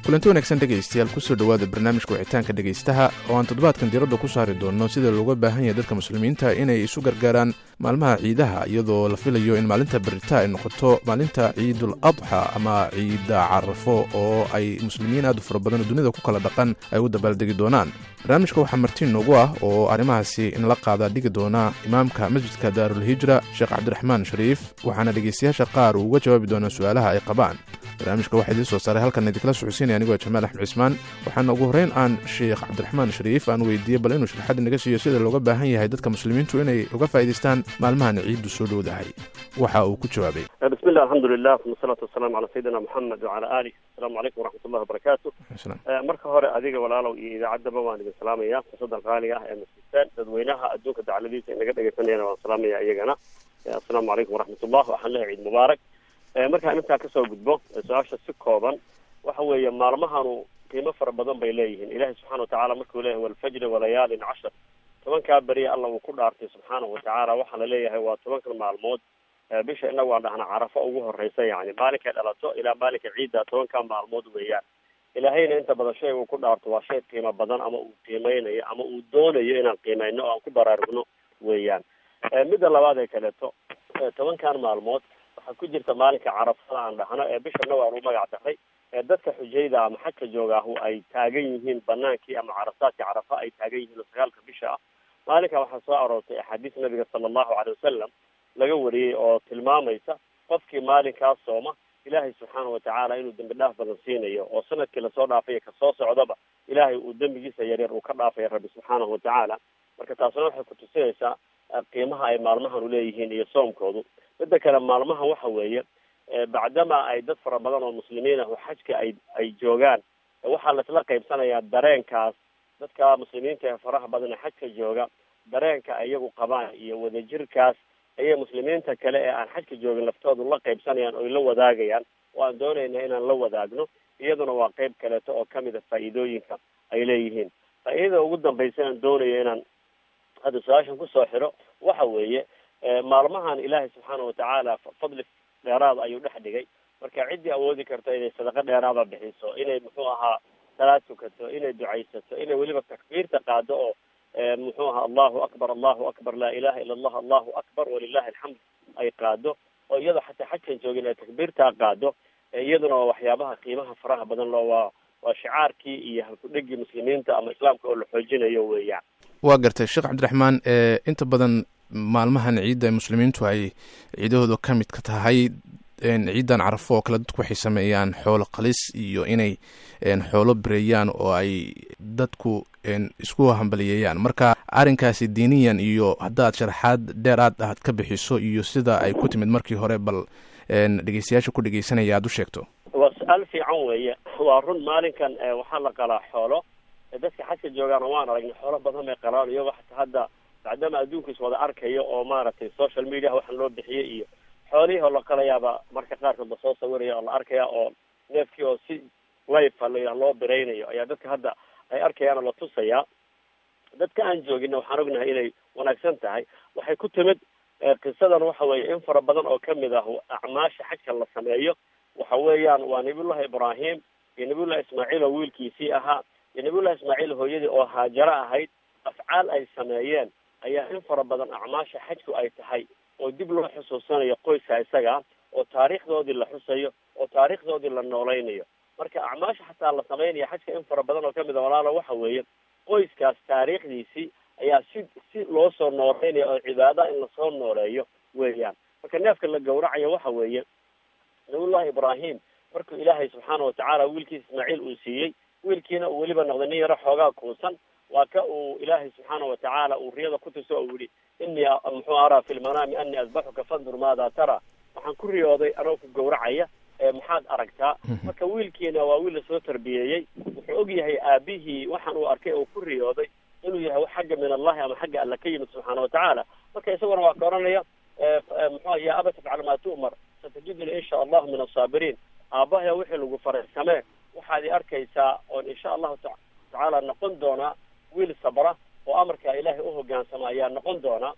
kulanti wanaagsan dhegaystayaal kusoo dhowaada barnaamijka wicitaanka dhegaystaha oo aan toddobaadkan diradda ku saari doonno sida looga baahan yahay dadka muslimiinta inay isu gargaaraan maalmaha ciidaha iyadoo la filayo in maalinta berita ay noqoto maalinta ciidul adxa ama ciida carafo oo ay muslimiin aad u fara badan oo dunida ku kala dhaqan ay u dabaaldegi doonaan barnaamijka waxaa martiin noogu ah oo arrimahaasi in la qaada dhigi doona imaamka masjidka daarulhijra sheekh cabdiraxmaan shariif waxaana dhegaystayaasha qaar uu uga jawaabi doonaa su-aalaha ay qabaan barnaamijka waxaa idiin soo saaray halkan idinkala socodsiinaya anigoo jamaal axmed cismaan waxaana ugu horreyn aan sheekh cabdiraxmaan shariif aan weydiiyey bal inuu sharaxad inaga siiyo sida looga baahan yahay dadka muslimiintu inay uga faa'idaystaan maalmahan ciiddu soo dhowdahay waxa uu ku jawaabay bismi llah alxamdulilah uma salaatu wasalaamu calaa sayidina moxamed wacala alih asalaamu calaykum waraxmat ullahi wabarakaatu marka hore adiga walaalow iyo idaacaddaba waan idin salaamaya fursadan qaaliga ah ee masjidtaan dadweynaha adduunka dacladiisa inaga dhegaysanayana waan salaamaya iyagana assalaamu calaykum waraxmat ullah waxaan leehay ciid mubaarak markaan intaa kasoo gudbo su-aasha si kooban waxa weeye maalmahanu qiimo fara badan bay leeyihiin ilahi subxana watacala markuu leeyahay walfajri walayaalin cashar tobankaa beriya alla uu ku dhaartay subxaanahu watacaala waxaa la leeyahay waa tobankan maalmood bisha inagu aan dhahna carafo ugu horeysa yani maalinkay dhalato ilaa maalinka ciidda tobankaa maalmood weeyaan ilaahayna inta badan shay uu ku dhaarto waa shay qiimo badan ama uu qiimeynayo ama uu doonayo inaan qiimeyno o aan ku baraarugno weeyaan midda labaad ee kaleeto tobankan maalmood waxaa ku jirta maalinka carafada aan dhahno ee bisha naw aan u magac daray ee dadka xujayda ama xajka joogaahu ay taagan yihiin banaankii ama carasaadkii carafa ay taagan yihiin oo sagaalka bisha ah maalinka waxaa soo aroortay axaadiis nabiga sala allahu calay wasalam laga wariyey oo tilmaamaysa qofkii maalinkaas sooma ilaahay subxaana watacaala inuu dembi dhaaf badan siinayo oo sanadkii lasoo dhaafay kasoo socdaba ilaahay uu dembigiisa yaryar uu ka dhaafaya rabbi subxaanahu watacaala marka taasna waxay kutusinaysaa qiimaha ay maalmahan uleeyihiin iyo soomkoodu midda kale maalmahan waxa weeye bacdama ay dad fara badan oo muslimiin ah oo xajka ay ay joogaan waxaa laisla qaybsanayaa dareenkaas dadka muslimiinta ee faraha badan ee xajka jooga dareenka iyagu qabaan iyo wadajirkaas ayay muslimiinta kale ee aan xajka joogin laftoodu la qaybsanayaan oy la wadaagayaan oo aan doonayna inaan la wadaagno iyaduna waa qeyb kaleeto oo kamid a faa'iidooyinka ay leeyihiin faa'iidada ugu dambaysa aan doonayo inaan hadda su-aashan kusoo xiro waxa weeye maalmahan ilaahay subxaana watacaala fadli dheeraada ayuu dhex dhigay marka ciddii awoodi karto inay sadaqo dheeraada bixiso inay muxuu ahaa salaad tukato inay ducaysato inay weliba takbiirta qaado oo muxuu ahaa allahu akbar allahu akbar laa ilaha ila allah allahu akbar walilahi alxamd ay qaado oo iyadoo xataa xajkan joogin ay takbiirtaa qaado iyaduna waa waxyaabaha qiimaha faraha badan loo waa waa shicaarkii iyo halkudhegii muslimiinta ama islaamka oo la xoojinayo weeyaan waa gartay sheekh cabdiraxmaan inta badan maalmahan ciidda muslimiintu ay ciidahooda ka mid ka tahay ciidan carafo oo kale dadku waxay sameeyaan xoolo qalis iyo inay xoolo bireeyaan oo ay dadku isku hambaliyeeyaan marka arrinkaasi diiniyan iyo haddaad sharaxaad dheeraad aad ka bixiso iyo sida ay ku timid markii hore bal dhegeystayaasha ku dhegeysanaya aad u sheegto waa su-aal fiican weeye waa run maalinkan waxaa la qalaa xoolo dadka xajka joogaana waan aragnay xoolo badan bay qalaan iyagoo xataa hadda bacdama adduunka is wada arkayo oo maaragtay social media waxaan loo bixiyey iyo xoolihii oo la qalayaaba marka qaarkood la soo sawiraya oo la arkaya oo neefkii oo si life la loo biraynayo ayaa dadka hadda ay arkayaan oo la tusayaa dadka aan joogina waxaan ognahay inay wanaagsan tahay waxay ku timid qisadan waxa weeye in fara badan oo kamid ah acmaasha xajka la sameeyo waxa weeyaan waa nabiyullahi ibraahim iyo nabiyullahi ismaaciil oo wiilkiisii ahaa iyo nabiyullahi ismaaciil hooyadii oo haajaro ahayd afcaal ay sameeyeen ayaa in fara badan acmaasha xajku ay tahay oo dib loo xusuusanayo qoyska isaga oo taariikhdoodii la xusayo oo taariikhdoodii la noolaynayo marka acmaasha xataa la sameynaya xajka in fara badan oo kamid a walaalo waxa weeye qoyskaas taariikhdiisii ayaa si si loo soo nooleynaya oo cibaada in lasoo nooleeyo weeyaan marka neefka la gawracayo waxa weeye nabiyullahi ibraahim markuu ilaahay subxaana watacaala wiilkiisa ismaaciil uu siiyey wiilkiina uu weliba noqday nin yaro xoogaa kuusan waa ka uu ilaahay subxaana watacaala uu riyada ku tuso uu yihi inii muxuu araa fi lmanaami anii asbaxuka fandur maada tara waxaan ku riyooday anoo ku gawracaya maxaad aragtaa marka wiilkiina waa wiil lasoo tarbiyeeyey wuxuu og yahay aabihii waxaan uu arkay oo ku riyooday inuu yahay wax xagga min allahi ama xagga alla ka yimid subxaana watacaala marka isaguna waa ka oranaya muxua ya aba tafcal maa tu'mar satajiduni insha allahu min asaabiriin aabahaya wixii lagu faray samee waxaad i arkaysaa oon insha allahu tacaala noqon doonaa wiil sabra oo amarkaa ilaahay u hogaansama ayaa noqon doonaa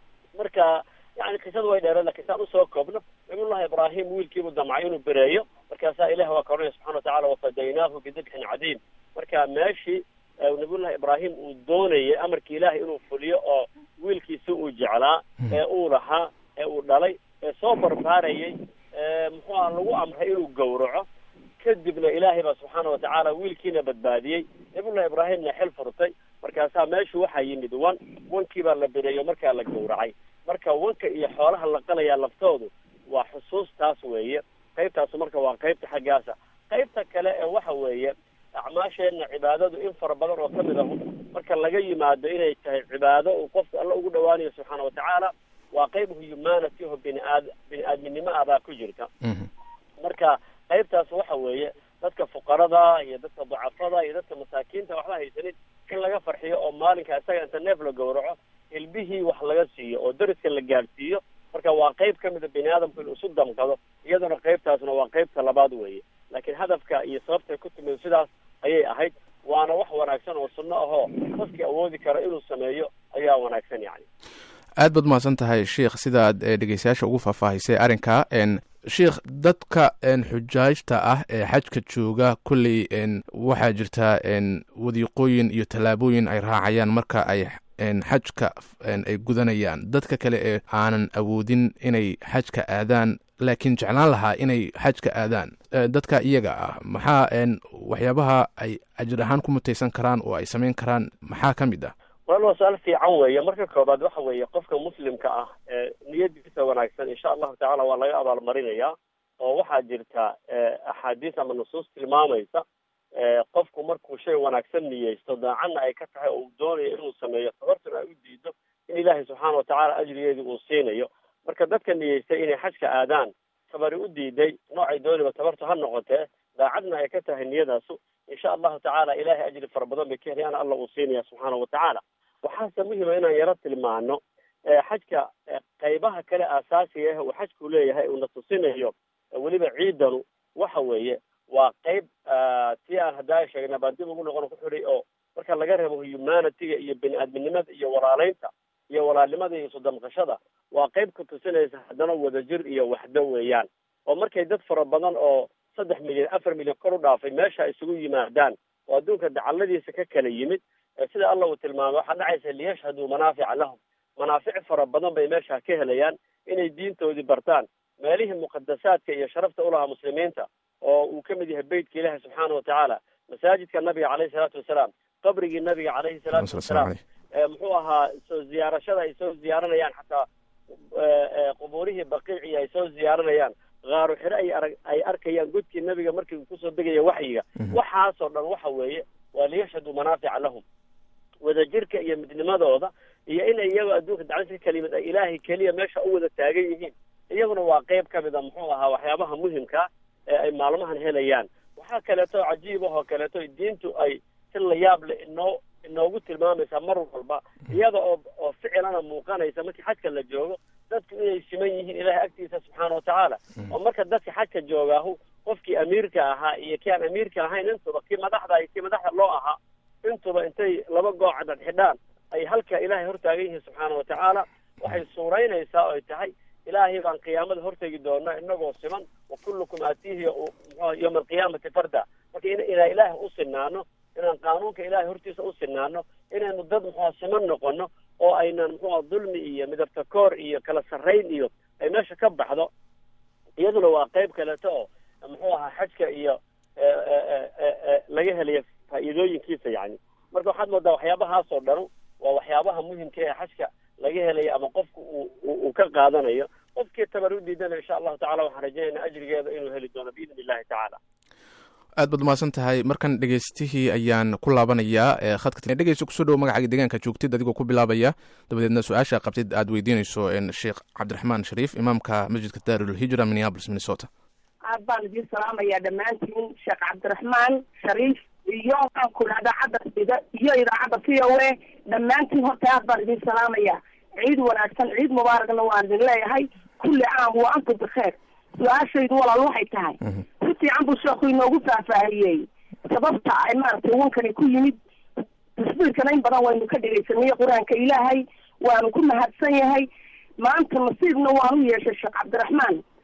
marka yani qisadu way dheereen lakin saan usoo koobno nabiyullahi ibraahim wiilkiibuu damcay inuu bereeyo markaasaa ilahi waa ka odhanaya subxana watacala wafadaynaahu bidibxin cadiim marka meeshii nabiyullahi ibraahim uu doonayay amarkii ilaahay inuu fuliyo oo wiilkiisi uu jeclaa ee uu lahaa ee uu dhalay ee soo barbaarayay muxuu aha lagu amray inuu gowraco kadibna ilaahay baa subxaana watacaala wiilkiina badbaadiyey nabiyullahi ibraahimna xil furtay markaasaa meeshu waxaa yimid wan wankii baa la bereeyo markaa la gowracay marka wanka iyo xoolaha la qalayaa laftoodu waa xusuustaas weeye qaybtaasu marka waa qaybta xaggaasa qaybta kale ee waxa weeye acmaasheenna cibaadadu in fara badan oo kamid ahu marka laga yimaado inay tahay cibaado uu qofka alla ugu dhawaanayo subxaana watacaala waa qayb humanity oo bini aad bini aadminimo ah baa ku jirta marka qaybtaas waxa weeye dadka fuqarada iyo dadka dacafada iyo dadka masaakiinta waxba haysanin in laga farxiyo oo maalinka isaga inta neef la gowraco hilbihii wax laga siiyo oo dariska la gaadhsiiyo marka waa qayb ka mida bini aadamku inuu isu damqado iyaduna qaybtaasna waa qaybta labaad weeye laakiin hadafka iyo sababtay ku timid sidaas ayay ahayd waana wax wanaagsan oo sunno ahoo qofkii awoodi kara inuu sameeyo ayaa wanaagsan yani aad baad mahadsan tahay sheikh sidaad dhegeystayaasha ugu faahfaahisay arrinka sheikh dadka xujaajta ah ee xajka jooga kolley waxaa jirta wadiiqooyin iyo tallaabooyin ay raacayaan marka ay xajka ay gudanayaan dadka kale ee aanan awoodin inay xajka aadaan laakiin jeclaan lahaa inay xajka aadaan dadka iyaga ah maxaa waxyaabaha ay ajir ahaan ku mutaysan karaan oo ay samayn karaan maxaa ka mid ah wal waa su-aal fiican weeye marka koobaad waxa weeye qofka muslimka ah ee niyadiisa wanaagsan insha allahu tacala waa laga abaalmarinayaa oo waxaa jirta axaadiis ama nusuus tilmaamaysa qofku markuu shay wanaagsan niyeysto daacadna ay ka tahay oo uu doonayo inuu sameeyo tabartuna ay u diido in ilaahay subxaana watacaala ajrigeedii uu siinayo marka dadka niyeystay inay xajka aadaan tabari u diiday noocay dooniba tabartu ha noqotee daacadna ay ka tahay niyadaasu insha allahu tacaala ilahay ajri fara badan bay ka helayaan alla uu siinaya subxaana watacaala waxaase muhima inaan yaro tilmaano xajka qaybaha kale aasaasiga ah uu xajku leeyahay uuna tusinayo weliba ciidanu waxa weeye waa qayb si aan haddaa sheegna baan dib ugu noqon ku xidhay oo marka laga reebo humanityga iyo bini aadminimada iyo walaaleynta iyo walaalnimada iyo isudamqashada waa qayb ka tusinaysa haddana wadajir iyo waxdo weeyaan oo markay dad fara badan oo saddex milyan afar milyan kor u dhaafay meesha isugu yimaadaan oo adduunka dacalladiisa ka kala yimid sida alla uu tilmaamay waxaa dhacaysa liyashhaduu manaafica lahum manaafic fara badan bay meesha ka helayaan inay diintoodii bartaan meelihii muqadasaadka iyo sharafta ulahaa muslimiinta oo uu ka mid yahay beytka ilaahi subxaana watacaala masaajidka nabiga caleyhi salaatu wasalaam qabrigii nabiga caleyhi salaatu wasalaam muxuu ahaa soo ziyaarashada ay soo ziyaaranayaan xataa qubuurihii baqiici ay soo ziyaaranayaan kaaru xire ay arag ay arkayaan godkii nabiga markii uu kusoo degaya waxyiga waxaasoo dhan waxa weeye waa liyashhaduu manaafica lahum wadajirka iyo midnimadooda iyo inay iyagoo adduunka daclisa ka kalimid ay ilaahay keliya meesha u wada taagan yihiin iyaguna waa qayb ka mid a muxuu ahaa waxyaabaha muhimka ee ay maalmahan helayaan waxaa kaleeto cajiib ahoo kaleeto diintu ay si layaab le inoo inoogu tilmaamaysaa mar walba iyada oo oo ficilana muuqanaysa markii xajka la joogo dadku inay siman yihiin ilahay agtiisa subxaana watacaala oo marka dadka xajka joogaahu qofkii amiirka ahaa iyo kii aan amiirka ahayn intuba kii madaxda iyo kii madaxda loo ahaa intuba intay laba goocadad xidhaan ay halka ilaahay hortaagan yihiin subxaana watacaala waxay suuraynaysaa oo ay tahay ilaahay baan qiyaamada hortegi doona inagoo siman wa kullukum aatiihi mxu yowma alqiyaamati farda marka inaan ilaahay u sinaano inaan qaanuunka ilaahay hortiisa u sinaano inaynu dad muxua siman noqono oo aynan muxua dulmi iyo midabta koor iyo kala sarrayn iyo ay meesha ka baxdo iyaduna waa qayb kaleeto oo muxuu ahaa xajka iyo laga helayo faa'iidooyinkiisa yani marka waxaad moodaa waxyaabahaasoo dhanu waa waxyaabaha muhimka ee xajka laga helayo ama qofku uu uu ka qaadanayo qofkii tabar u diidana insha allahu tacala waxaan rajaynaa ajrigeeda inuu heli doono biidni illahi tacaala aad baad umahadsan tahay markan dhegeystihii ayaan ku laabanayaa khadka dhegeysta kusoo dhowo magacaaga deegaanka joogtid adigoo ku bilaabaya dabadeedna su-aasha qabtid aad weydiinayso sheekh cabdiraxmaan shariif imaamka masjidka daarulhijra minneapolis minnesota aad baan idiin salaamayaa dhammaantiin sheekh cabdiraxmaan shariif iyo waxaan ku dhahdaa cadda iyo idaacadda v o a dhammaantiin horta aad baan idiin salaamayaa ciid wanaagsan ciid mubaaragna waan idin leeyahay kulli caam wa antum bikheer su-aashaydu walaal waxay tahay si fiican buu sheekhu inoogu faahfaahiyey sababta ay maaragtay wankani ku yimid tasbiirkana in badan waynu ka dhegaysanay qur-aanka ilaahay waanu ku mahadsan yahay maanta nasiibna waanu yeeshay sheekh cabdiraxmaan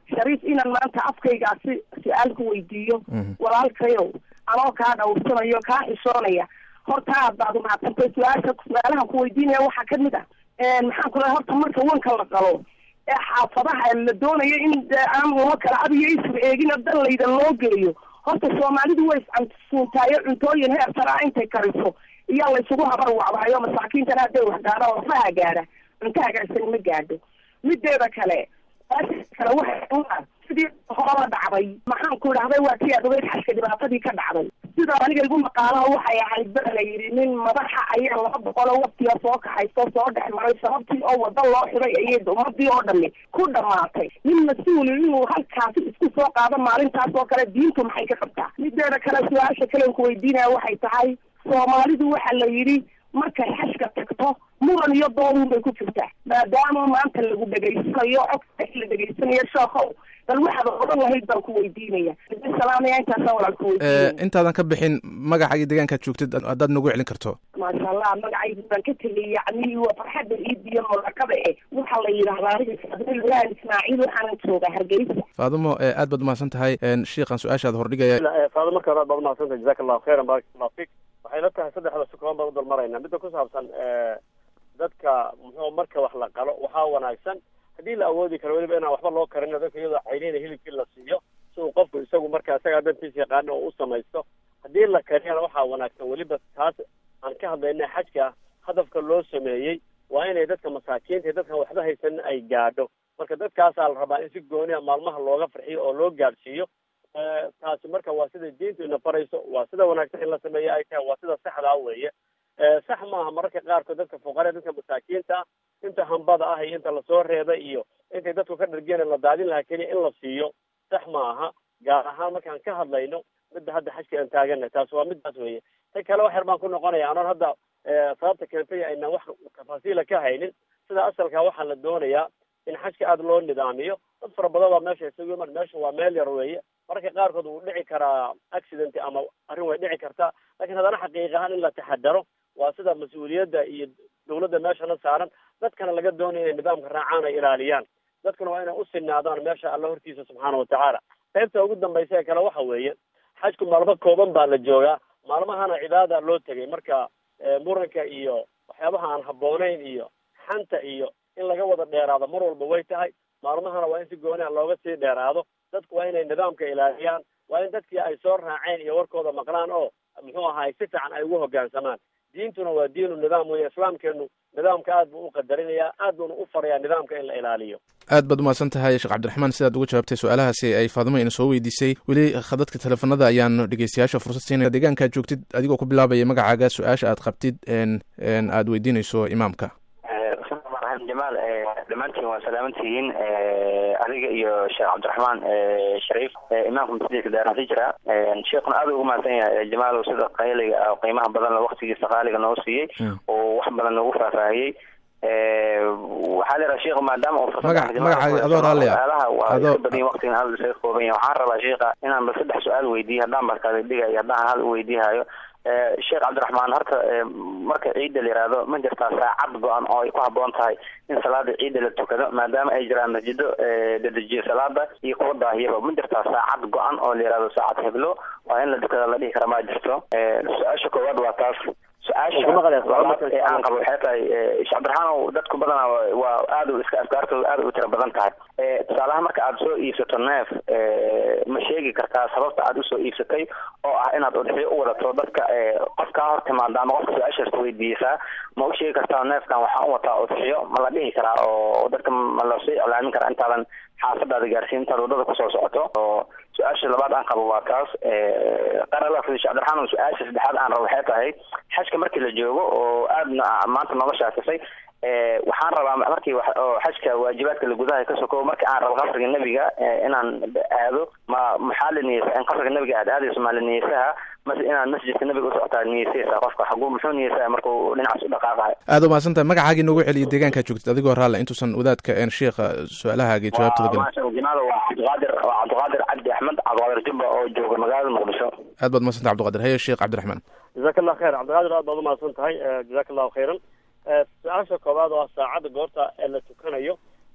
shariif inaan maanta afkaygaasi su-aal ku weydiiyo walaalkayow anoo kaa dhawrsanayo kaa xishoonaya horta aad baad umahadsantay su-aasha su-aalahan ku weydiinaya waxaa kamid ah maxaan ku lehay horta marka wanka la qalo ee xaafadaha la doonayo in aan lama kala adiyo isur eegina danlayda loo geeyo horta soomaalidu way iscansuuntaayo cuntooyin heer saraa intay kariso iyaa laysugu habar wacdaayo masaakiintana hadday wax gaadhaan waxbaha gaadha cunto hagaagsan ma gaadho mideeda kale kale waxa sidii hoola dhacday maxaan ku idhahday waa tii adogeyd xashka dhibaatadii ka dhacday sida aniga igu maqaalaha waxay ahayd baa la yidhi nin madaxa ayaa laba boqoloo waqtiga soo kaxaysto soo dhex maray sababtii oo wada loo xiday ayay ummadii oo dhami ku dhamaatay nin mas-uuli inuu halkaasi isku soo qaado maalintaas oo kale diintu maxay ka qabtaa mideeda kale su-aasha kalen ku weydiinaya waxay tahay soomaalidu waxa la yidhi markay xashka tagto muran iyo doodun bay ku jirtaa maadaama maanta lagu dhegaysanayo codka la dhegaysanayo sheekow bal waxaad odhan lahayd baan ku weydiinaya salaamaya intaasa walaal ku weydiinaya intaadan ka bixin magaca iyo deegaankaad joogtid haddaad nagu celin karto maasha allah magacaygu baan ka tegay yacni waa farxadda iidiyo murakada e waxaa la yidhahdaa aniga saadil ibrahim ismaaciil waxaanan joogaa hargeysa faadumo aad baad umahadsan tahay shiikan su-aashaad hordhigaya faado marka hore aad baad umahadsan tahay jazaka allahu khayran barak allahu fik waxay la tahay saddexda sukoon baan u dalmaraynaa midda ku saabsan dadka muxuu marka wax la qalo waxaa wanaagsan haddii la awoodi karo weliba inaan waxba loo karin dadka iyadoo caynina hilibkii la siiyo si uu qofku isagu marka isagaa dantiisa yaqaano oo u samaysto haddii la kariyana waxaa wanaagsan weliba taas aan ka hadlayna xajka hadafka loo sameeyey waa inay dadka masaakiinta iyo dadkan waxba haysanin ay gaadho marka dadkaasaa la rabaa in si gooniya maalmaha looga farxiyo oo loo gaadhsiiyo taasi marka waa sida diintu ina farayso waa sida wanaagsan in la sameeyo ay tahay waa sida saxdaa weeye sax maaha mararka qaarkood dadka fuqaree dadka masaakiinta inta hambada ah iyo inta lasoo reebay iyo intay dadku ka dhargeen la daadin lahaa keliya in la siiyo sax ma aha gaar ahaan markaan ka hadlayno midda hadda xajka aan taagana taas waa midaas weeye ta kale wax yar baan ku noqonaya anoon hadda sababta keentay aynaan wax tafaasiila ka haynin sida asalka waxaa la doonayaa in xajka aada loo nidaamiyo dad fara badan baa meesha isugu iman meesha waa meel yar weeye mararka qaarkood wuu dhici karaa accident ama arrin way dhici kartaa lakin haddana xaqiiq ahaan in la taxadaro waa sida mas-uuliyadda iyo dawladda meeshana saaran dadkana laga doonaya inay nidaamka raacaan ay ilaaliyaan dadkuna waa inay u sinaadaan meesha alla hortiisa subxaana watacaala qaybta ugu dambaysa ee kale waxa weeye xajku maalmo kooban baa la joogaa maalmahana cibaada loo tegay marka muranka iyo waxyaabaha aan habboonayn iyo xanta iyo in laga wada dheeraado mar walba way tahay maalmahana waa in si gooniha looga sii dheeraado dadku waa inay nidaamka ilaaliyaan waa in dadkii ay soo raaceen iyo warkooda maqlaan oo muxuu ahaay si fiican ay ugu hoggaansamaan diintuna waa diinu nidaam weeye islaamkeenu nidaamka aad buu u qadarinayaa aad buuna u farayaa nidaamka in la ilaaliyo aad baad umahadsan tahay sheekh cabdiraxmaan sidaad uga jawaabtay su-aalahaasi ay faadimo ina soo weydiisay weli khadadka teleefanada ayaan dhegeystayaasha fursad siinaya deegaankaad joogtid adigoo ku bilaabaya magacaaga su-aasha aad qabtid aad weydiinayso imaamka jamaal dhammaantiin waa salaamantihiin adiga iyo sheekh cabdiraxmaan shariif imaamka masjidka daaransi jira sheekuna aad ugu mahadsan yahay jamaalow sida qayliga qiimaha badan waqtigiisa qaaliga noo siiyey oo wax badan noogu faahfaahiyey waxaa la yidhaha sheekhu maadaama su-aalaha waa iska badan waqtigan hal isaga kooban yahay waxaan rabaa sheekha inaan ba saddex su-aal weydiiyo haddaan ba kala dhigayo haddaan hal weydiihayo sheekh cabdiraxmaan horta marka ciidda la yihahdo ma jirtaa saacad go-an oo ay ku haboon tahay in salaada ciidda la tukado maadaama ay jiraan masjido dadejiyo salaada iyo kuwa daahiyaba ma jirtaa saacad go-an oo la yihahdo saacad heblo waa in la tukada la dhihi kara ma jirto su-aasha koowaad waa taas su-aasha labaad ee aan qabo waxay tahay sheekh cabdiraxmaan dadku badanaa waa aad u iska afkaartooda aad u tira badan tahay tusaalaha marka aad soo iibsato neef ma sheegi kartaa sababta aad usoo iibsatay oo ah inaad udxiyo u wadato dadka qof kaa hor timaada ama qofka su-aashaas weydiisaa ma u sheegi kartaa neefkan waxaan u wataa udxiyo ma la dhihi karaa oo dadka ma lasoo iclaamin karaa intaadan xaafadaada gaarsiin intaad wadada kusoo socoto oo su-aasha labaad aan qabo waa taas qarala sheekh cabdiraxmaan su-aasha saddexaad aan rabo waxay tahay xajka markii la joogo oo aadna maanta nooga shaakisay waxaan rabaa markii oo xajka waajibaadka la gudaha ka sokow marka aan rabo qasriga nebiga inaan aado ma maxaa la niyeysa in qasriga nebiga aad aadayso maa la niyeysaha mase inaad masjidka nebiga usocotaa niyeysaysa qofka xaguu muxuu niyeysaya markuu dhinacaas u dhaqaaqayo aad umahadsan tahay magacaagii noogu celiya deegaankaa joogtid adigoo raalla intuusan wadaadka sheikha su-aalahaagii jawaabtada gelin jamaal waa cabdiqaadir waa cabdiqaadir cabdi axmed cabdiqaadir jubba oo jooga magaalada muqdisho aad baad umahadsan tahay cabdiqaadir haye sheekh cabdiraxmaan jazaka allah khayr cabdiqaadir aad baad umahadsan tahay jazaka allahu khayran su-aasha koowaad oo ah saacadda goorta ee la tukanayo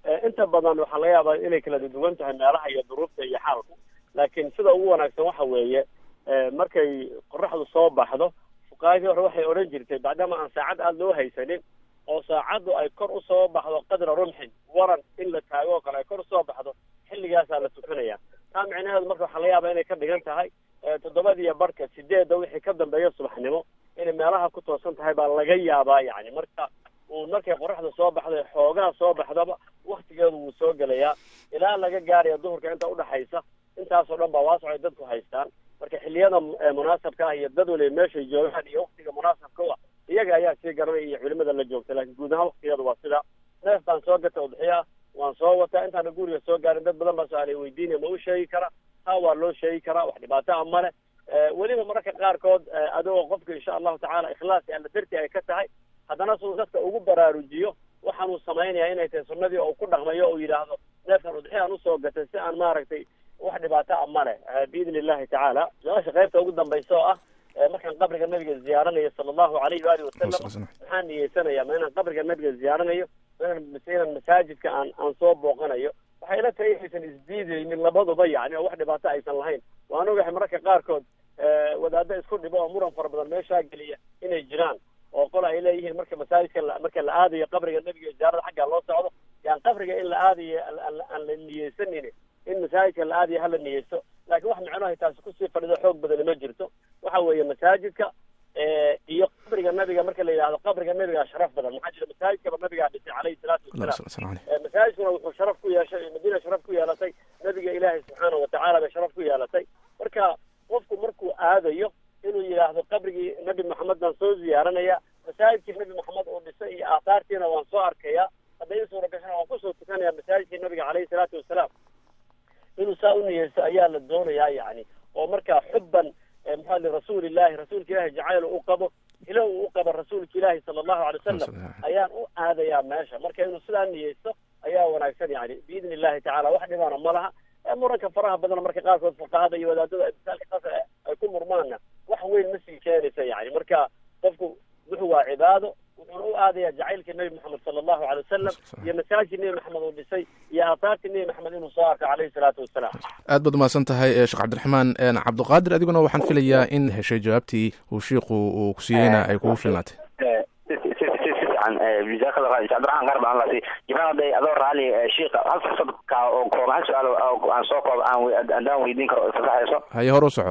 inta badan waxaa laga yaabaa inay kala duwan tahay meelaha iyo duruufta iyo xaalku laakiin sida ugu wanaagsan waxa weeye markay qoraxdu soo baxdo fuqaadii hore waxay odhan jirtay maadaama aan saacad aada loo haysanin oo saacaddu ay kor usoo baxdo qadra rumxin waran in la taago oo kale ay kor usoo baxdo xilligaasaa la tukanaya taa micnaheedu marka waxaa laga yaabaa inay ka dhigan tahay toddobadiiyo barhka sideedda wixii ka dambeeya subaxnimo inay meelaha ku toosan tahay baa laga yaabaa yani marka uu markay qoraxda soo baxdo xoogaa soo baxdaba waktigeedu wuu soo gelayaa ilaa laga gaaraya duhurka inta udhaxaysa intaasoo dhan baa waasocay dadku haystaan marka xilliyada munaasabka ah iyo dad waliba meeshay joogaan iyo waktiga munaasabka u ah iyaga ayaa sii garanaya iyo culimada la joogta laakiin guud ahaan waktigeeda waa sida neef baan soo gata udxiya waan soo wataa intaana guriga soo gaarin dad badan baa su-aalay weydiinaya ma u sheegi karaa taa waa loo sheegi karaa wax dhibaato a male weliba mararka qaarkood adigoo qofka insha allahu tacaala ikhlaasi alla darti ay ka tahay haddana siduu dadka ugu baraarujiyo waxaanuu samaynaya inay tahay sunnadii oo ku dhaqmayo oo yidhaahdo neefkan udxiyaan usoo gatay si aan maaragtay wax dhibaato a male biidni illahi tacaala su-aasha qaybta ugu dambaysa oo ah markaan qabriga nabiga ziyaaranayo sala allahu alayhi waalihi wasalam maxaan niyeysanaya ma inaan qabriga nabiga ziyaaranayo ma inaan inaan masaajidka aan aan soo booqanayo waxay ila tahay inaysan isdiidaynin labaduba yani oo wax dhibaato aysan lahayn waan ogahay mararka qaarkood wadaado isku dhibo oo muran fara badan meeshaa geliya inay jiraan oo qol ay leeyihiin marka masaajidka marka la aadayo qabriga nebiga ziyaarada xaggaa loo socdo yaan qabriga in la aadayo aan la niyeysanin in masaajidka la aadayo hala niyeysto laakiin wax micnohay taasi kusii fadhido xoog badani ma jirto waxa weeye masaajidka iyo qabriga nabiga marka la yidhahdo qabriga nabigaa sharaf badan maxaa jira masaajidkaba nabigaa dhisay caleyhi salaatu wasalaam masaajidkuna wuxuu sharaf ku yeeshay madiina sharaf ku yeelatay nabiga ilaahay subxaanahu watacaala bay sharaf ku yeelatay marka qofku markuu aadayo inuu yidhaahdo qabrigii nabi maxamed baan soo ziyaaranaya masaajidkii nabi maxamed uu dhisay iyo aahaartiina waan soo arkaya hadday i suura gashana waan kusoo tukanaya masaajidkii nabiga caleyhi salaatu wasalaam inuu saa u niyeysto ayaa la doonayaa yani oo marka xubban maxaa li rasuulillahi rasuulka ilahi jacayl u qabo ilo uu u qabo rasuulka ilaahi sala allahu alay wasalam ayaan u aadayaa meesha marka inuu sidaa niyeysto ayaa wanaagsan yani biidni illahi tacala wax dhibaana ma laha muranka faraha badan marka qaarkood fuqahada iyo wadaadada misaalka qaas ay ku murmaana wax weyn ma sii keenaysa yani marka qofku wuxuu waa cibaado wuxuuna u aadaya jacaylka nebi maxamed sala allahu alay wasalam iyo masaajid nebi maxamed uu dhisay iyo aahaartii nebi maxamed inuu soo arko caleyhi salaatu wasalaam aad baad umahadsan tahay sheekh cabdiraxmaan cabdiqaadir adiguna waxaan filayaa in heshay jawaabtii uu shiiku uu ku siiyeyna ay kugu filnaatay cabdiraxmaan qaar baan lasi jamaal haday adoo raali shiika hal fursad ka oo kooban hal su-aal aan soo koob aan haddaan weydiin karo fasaxayso haye hore u soco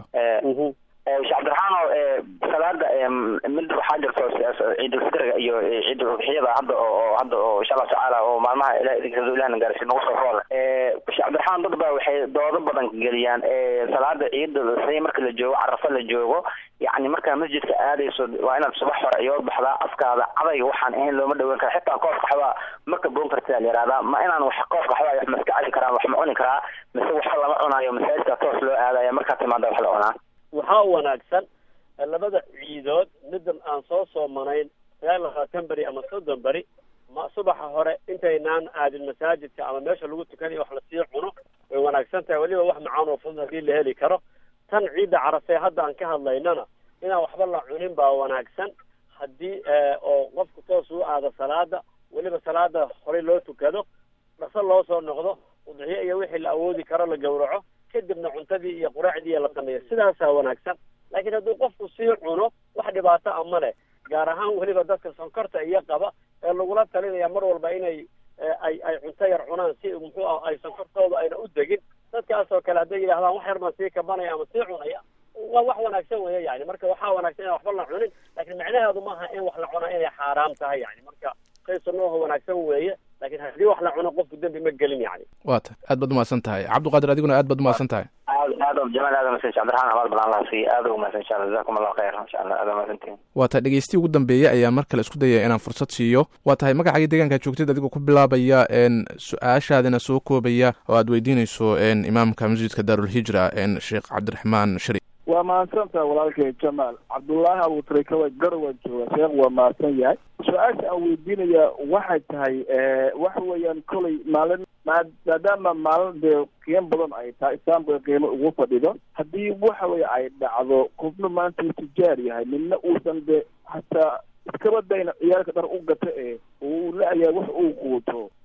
sheekh cabdiraxaano salaada mid waxaa jirto ciidulfitriga iyo ciiduludxiyada hadda oo hadda oo insha allahu tacaala oo maalmaha ilahna gaarsiin nagu soo rooda sheekh cabdiraxmaan dad baa waxay doodo badan geliyaan salaada ciida say marka la joogo carafa la joogo yacni markaa masjidka aadayso waa inaad subax hore iyo baxdaa afkaada cadayga waxaan ahayn looma dhaweyn kara xitaa koof qaxwaa ma kaboon kartaa la yihahdaa ma inaan wax koof qaxwaa wax maska cali karaan wax ma cuni karaa mise waxa lama cunaayo masaajidka toos loo aadaya markaa timaada wax la cunaa waxaa wanaagsan labada ciidood midan aan soo soomanayn sagaal labaatan beri ama soddon beri ma subaxa hore intaynaan aadin masaajidka ama meesha lagu tukanayo wax lasii cuno way wanaagsan tahay weliba wax macaan oo fudud haddii la heli karo tan ciidda carafee hadda aan ka hadlaynana inaan waxba la cunin baa wanaagsan haddii oo qofku toos u aado salaada weliba salaada horey loo tukado dhaqso loo soo noqdo udxiyo iyo wixii la awoodi karo la gowraco kadibna cuntadii iyo quraacdii la sameeyo sidaasaa wanaagsan laakiin hadduu qofku sii cuno wax dhibaato a ma leh gaar ahaan weliba dadka sonkorta iyo qaba ee lagula talinaya mar walba inay ay ay cunto yar cunaan si muxuu ah ay sonkortooda ayna u degin dadkaasoo kale hadday yidhahdaan wax yar baan sii kabanaya ama sii cunaya waa wax wanaagsan weya yani marka waxaa wanaagsan inaan waxba la cunin laakiin macnaheedu maaha in wax la cunaa inay xaaraam tahay yani marka shay sunnaho wanaagsan weeye lakin haddii wax la cuno qofku dembi ma gelin yani wa ta aad baad umahadsan tahay cabdiqaadir adiguna aad baad umahadsan tahay aad aad jamaal aad umahadsan cabdiraxmaan abaal badan allah siiy aad ugu mahadsan insha allah jazakum allah khayr insha allah aad umahadsantihin waa tahay dhegeystihi ugu dambeeyey ayaa mar kale isku dayaya inaan fursad siiyo waa tahay magacaaga deegaanka joogtid adigoo ku bilaabaya su-aashaadina soo koobaya oo aad weydiinayso imaamka masjidka daarulhijra sheekh cabdiraxmaan shari waa mahadsantaha walaalkay jamaal cabdullaahi abuutarikawa garowan jooga sheekh waa mahadsan yahay su-aasha aan weydiinaya waxay tahay waxa weeyaan kolay maalin maadaama maalin dee qiimo badan ay tahay islaamka qiimo ugu fadhido haddii waxa weye ay dhacdo qofna maanta uu tijaar yahay midna uusan de hataa iskaba dayna ciyaalka dhar u gata ee uu la-yahay wax uu quuto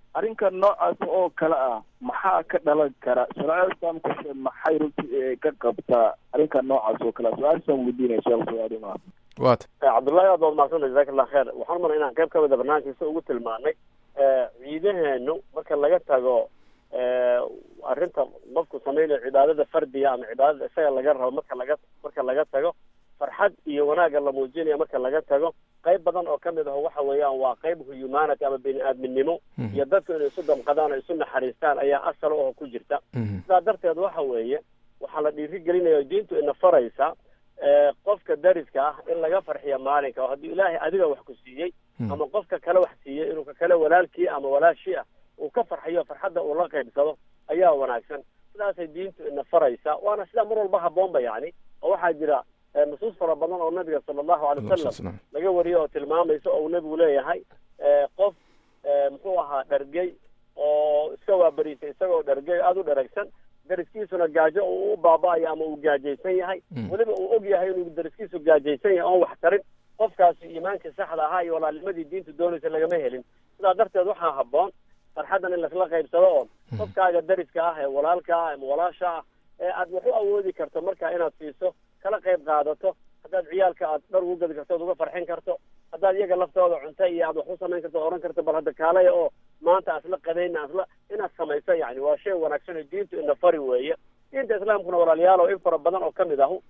arrinka noocaas oo kale ah maxaa ka dhalan kara shareecada islaamkuse maxay runtii ka qabtaa arrinka noocaas oo kale su-aashaan weydiinaya sheekh suaalimaa wat cabdullahi aad baad mahadsanta jazaak allah kheer waxaan umala inaan qayb ka mida barnaamijkiisa ugu tilmaanay ciidaheenu marka laga tago arrinta qofku samaynayo cibaadada fardiga ama cibaadada isaga laga rabo marka laga marka laga tago farxad iyo wanaagga la muujinaya marka laga tago qayb badan oo kamid aho waxa weeyaan waa qayb humanity ama bini aadminimo iyo dadku inay isu damqadaan oo isu naxariistaan ayaa asal oo ku jirta sidaa darteed waxa weeye waxaa la dhiirigelinaya diintu ina faraysa qofka dariska ah in laga farxiyo maalinka oo haddii ilaahay adiga wax ku siiyey ama qofka kale wax siiyey inuu ka kale walaalkii ama walaashii ah uu ka farxiyo farxadda uu la qaybsado ayaa wanaagsan sidaasay diintu ina faraysa waana sidaa mar walba haboonba yani oo waxaa jira nusuus fara badan oo nabiga sala allahu alay wasalam laga wariyo oo tilmaamaysa oo uu nebigu leeyahay qof muxuu ahaa dhargey oo iska waabariisay isagoo dhargey aada u dharagsan dariskiisuna gaajo uu u baaba-ayo ama uu gaajaysan yahay weliba uu og yahay inuu dariskiisu gaajaysan yahay oon wax tarin qofkaasi iimaankii saxda ahaa iyo walaalnimadii diintu doonaysa lagama helin sidaa darteed waxaa haboon farxaddan in laisla qaybsado oo qofkaaga dariska ah ee walaalka ah ama walaasha ah ee aad wax u awoodi karto marka inaad siiso kala qayb qaadato haddaad ciyaalka aad dhar ugu gadi karto oad uga farxin karto haddaad iyaga laftooda cunto iyo aad wax u samayn karto oran karto bal hadda kaalaya oo maanta asla qadayna asla inaad samayso yani waa shay wanaagsan oo diintu ina fari weeye diinta islaamkuna walaalayaal oo in fara badan oo kamid ahu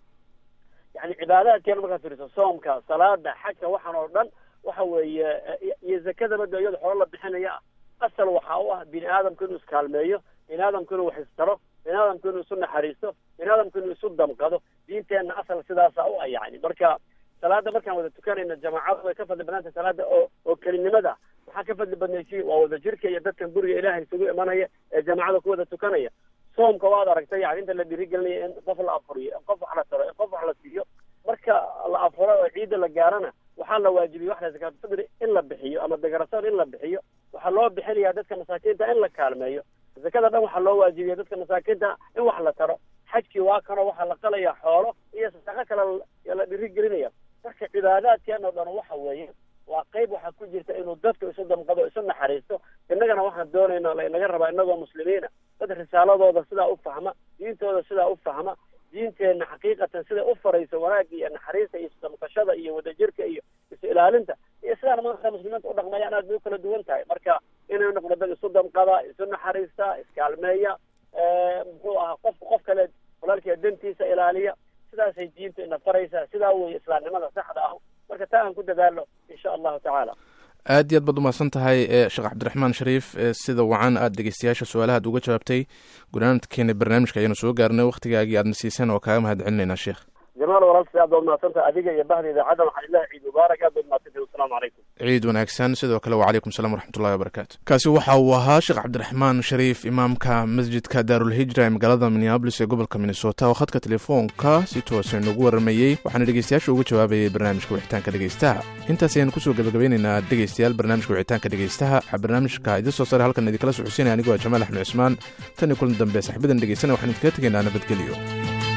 yani cibaadaadkeena markaad fiiriso soomka salaada xajka waxaan oo dhan waxa weeye iyo zakadaba de iyada xoolo la bixinaya ah asal waxa u ah bini aadamku inuu iskaalmeeyo bini aadamku inuu wax istaro bini aadamku inuu isu naxariisto bini aadamku inuu isu damqado diinteenna asal sidaasa u ah yani marka salaada markaan wada tukanayna jamaacadu way ka fadli badnaantay salaada oo oo kelinimada maxaa ka fadli badnaysi waa wada jirka iyo dadkan guriga ilaahay isugu imanaya ee jamaacada ku wada tukanaya soomka waad aragtay yani inta la dhiirigelinaya in qof la afuriyo in qof wax la taro in qof wax la siiyo marka la afuro oo ciidda la gaarana waxaa la waajibiyey wax la zakaatufidri in la bixiyo ama degarasoon in la bixiyo waxaa loo bixinayaa dadka masaakiinta in la kaalmeeyo zakada dhan waxaa loo waajibiyey dadka masaakiinta in wax la taro xajkii waa kanoo waxaa la qalaya xoolo iyo sadaqo kale la dhirigelinaya marka cibaadaadkeena o dhan waxa weeye waa qayb waxaa ku jirta inuu dadku isu damqado isu naxariisto innagana waxaan doonayna lainaga rabaa inagoo muslimiina dad risaaladooda sidaa u fahma diintooda sidaa u fahma diinteenna xaqiiqatan siday u farayso wanaagga iyo naxariista iyo isdamqashada iyo wadajirka iyo is ilaalinta iyo sidaan maanta muslimiinta u dhaqmayaan aad bay u kala duwan tahay marka inay noqdo dad isu damqada isu naxariista iskaalmeeya muxuu ahaa qofka qof kale walaalkiia dantiisa ilaaliya sidaasay diintu ina faraysaa sidaa weeye islaamnimada saxda ah marka taa aan ku dadaalo insha allahu tacaala aad iyo aad baad umahadsan tahay sheekh cabdiraxmaan shariif sida wacan aad dhegeystayaasha su-aalahaad uga jawaabtay gunaanadkeena barnaamijka ayaanu soo gaarnay waktigaagii aadna siiseen oo kaaga mahad celinaynaa sheekh jamaal walaalsi aad baad umahadsantahay adiga iyo bahda idaacadda waxaan ilahi ciid mubaarak aad baad umahadsantahay wasalaamu calaykum ciid wanaagsan sidoo kale wacalaykum salam waraxmatullahi wabarakaatu kaasi waxa uu ahaa sheekh cabdiraxmaan shariif imaamka masjidka daarulhijra ee magaalada minneabolis ee gobolka minnesota oo khadka telefoonka si toosa noogu waramayey waxaana dhegeystayaasha uga jawaabayay barnaamijka wixitaanka dhegeystaha intaas ayaanu kusoo gabagabeynaynaa dhegeystayaal barnaamijka wixitaanka dhegeystaha waxaa barnaamijka idin soo saaray halkan idinkala socodsiinaya anigoo jamaal axmed cismaan tan iyo kulan dambe saxibadan dhegeysana waxaan idinkaga tegaynaa nabadgelyo